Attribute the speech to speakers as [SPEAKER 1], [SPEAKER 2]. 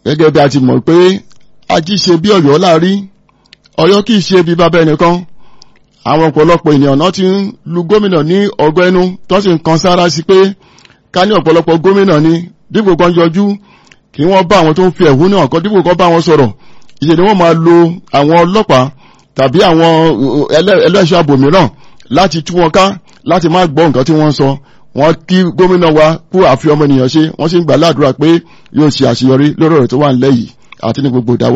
[SPEAKER 1] gẹ́gẹ́ bí a ti mọ̀ pé ají ṣe bí ọ̀yọ́ láàrí ọ̀yọ́ kìí ṣe bí bàbá ẹnìkan àwọn ọ̀pọ̀lọpọ̀ ènìyàn náà ti ń lu gómìnà ní ọgọ́ ẹnu tó sì ń kan sára sí pé ká ní ọ̀pọ̀lọpọ̀ gómìnà ni dípò kan yọjú kí wọ́n bá àwọn tó ń fi ẹ̀hónú hàn kan dípò kan bá wọn sọ̀rọ̀ ìṣe ni wọ́n máa lo àwọn ọlọ́pàá tàbí àwọn ẹlẹ́ṣọ́ ààbò mìíràn láti tú wọn ká láti má gbọ́ nǹkan tí wọ́n ń sọ wọ́n kí gómìnà wa kú àfi ọmọ ènìyàn ṣe wọ́n sì ń gbà ládùúrà pé yóò ṣe àṣeyọrí lórí ọ̀rọ̀ tó wà nílẹ̀ yìí àti ní gbogbo ìdáwọ́